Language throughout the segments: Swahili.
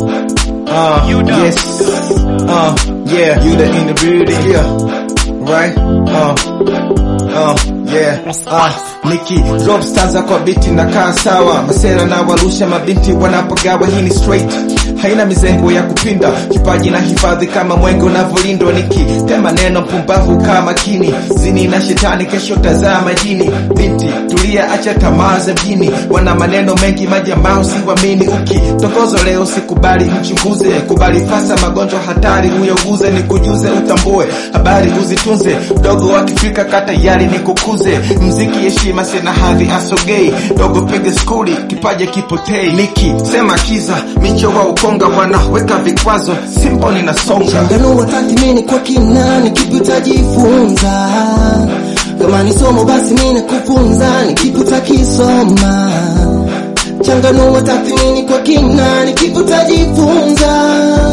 Uh, yes. Uh, yeah. You the in the building. Yeah. Right? Uh, uh, yeah. Uh, Niki drop stanza kwa biti na kaa sawa, masera na warusha mabinti wanapogawa. Hii ni straight, haina mizengo ya kupinda, kipaji na hifadhi kama mwenge unavyolindwa. Niki tema neno mpumbavu kaa makini, zini na shetani, kesho tazaa majini. Binti tulia, acha tamaa za mjini, wana maneno mengi majamaa, usiwamini. Ukitokozo leo sikubali, mchunguze, kubali fasa, magonjwa hatari uyauguze, nikujuze, utambue habari uzitunze, mdogo wa Kifrika kata yari nikukuze, mziki heshima, sina hadhi asogei, dogo piga skuli, kipaje kipotei, niki sema kiza, micho wa ukonga wanaweka vikwazo, simple ninasonga Changanua tathmini kwa kina, ni kipi utajifunza? Kama ni somo basi mimi nakufunza, ni kipi utakisoma? Changanua tathmini kwa kina, ni kipi utajifunza?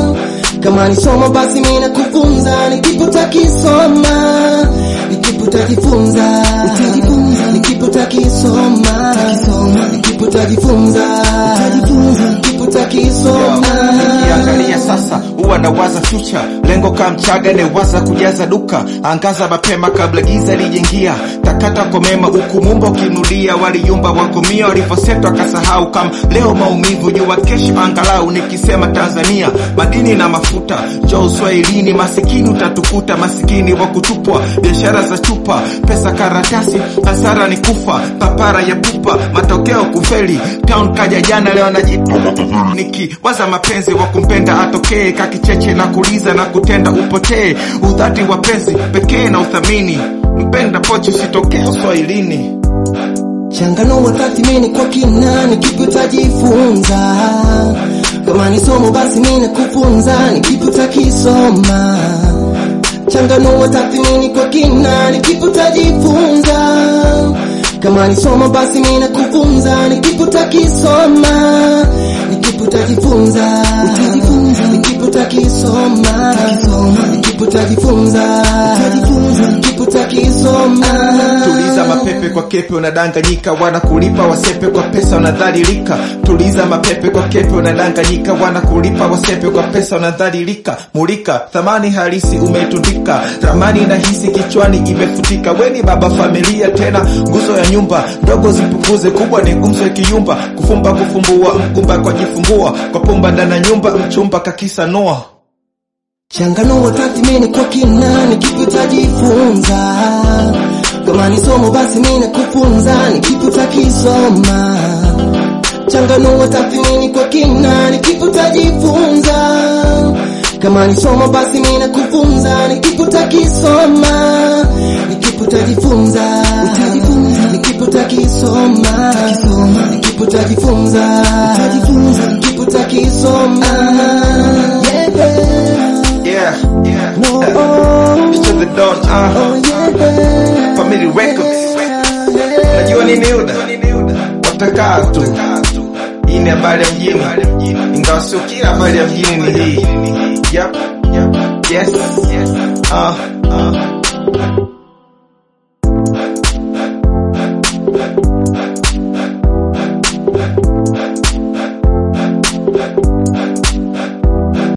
Kama ni somo basi mimi nakufunza, ni kipi utakisoma? Ni kipi utajifunza? Utajifunza, ni kipi utakisoma? Ni kipi utajifunza? Utajifunza, ni kipi utakisoma? Nikiangalia sasa huwa nawaza future, lengo kama mchaga newaza kujaza duka, angaza mapema kabla giza lijengia, takata kwa mema huku mumba ukinulia, waliyumba wakomia walivyosetwa kasahau, kama leo maumivu jua kesho angalau, nikisema Tanzania madini na mafuta, njoo uswahilini, masikini utatukuta, masikini wa kutupwa, biashara za chupa, pesa karatasi, hasara ni kufa, papara ya pupa, matokeo kufeli, town kaja jana leo najipa nikiwaza mapenzi wa kumpenda atokee kakicheche na kuliza na kutenda upotee udhati wa penzi pekee na uthamini mpenda pochi usitokee uswahilini Changanua tathmini kwa kina, ni kipi utajifunza? Kama ni somo basi mimi nakufunza, ni kipi utakisoma? Changanua tathmini kwa kina, ni kipi utajifunza? Kama ni somo basi mimi nakufunza, ni kipi utakisoma? Ni kipi utajifunza? Utajifunza, ni kipi utakisoma? Ni kipi utajifunza? Utajifunza, ni kipi utakisoma? tuliza mapepe kwa kepe unadanganyika wanakulipa wasepe kwa pesa unadhalilika tuliza mapepe kwa kepe unadanganyika wanakulipa wasepe kwa pesa unadhalilika mulika thamani halisi umetundika ramani na hisi kichwani imefutika weni baba familia tena nguzo ya nyumba ndogo zipunguze kubwa ni gumzo ikiyumba kufumba kufumbua mgumba kwa jifumbua kwa pumba ndana nyumba mchumba kakisa noa Changanua tathmini kwa kina, ni kipi utajifunza? Kama ni somo basi mimi nakufunza, ni kipi utakisoma? Changanua tathmini kwa kina, ni kipi utajifunza? Kama ni somo basi mimi nakufunza, ni kipi utakisoma? Ni kipi utajifunza? Utajifunza, ni kipi utakisoma? Ni kipi utajifunza? Utajifunza, ni kipi utakisoma? Yeah. yeah yeah No, oh, It's to the dawn uh. oh yeah. Family Records. Najua nini uda watakaa tu. Hii ni habari ya mjini, ingawa sio kila habari ya mjini ni hii. Yep. Yes. Uh.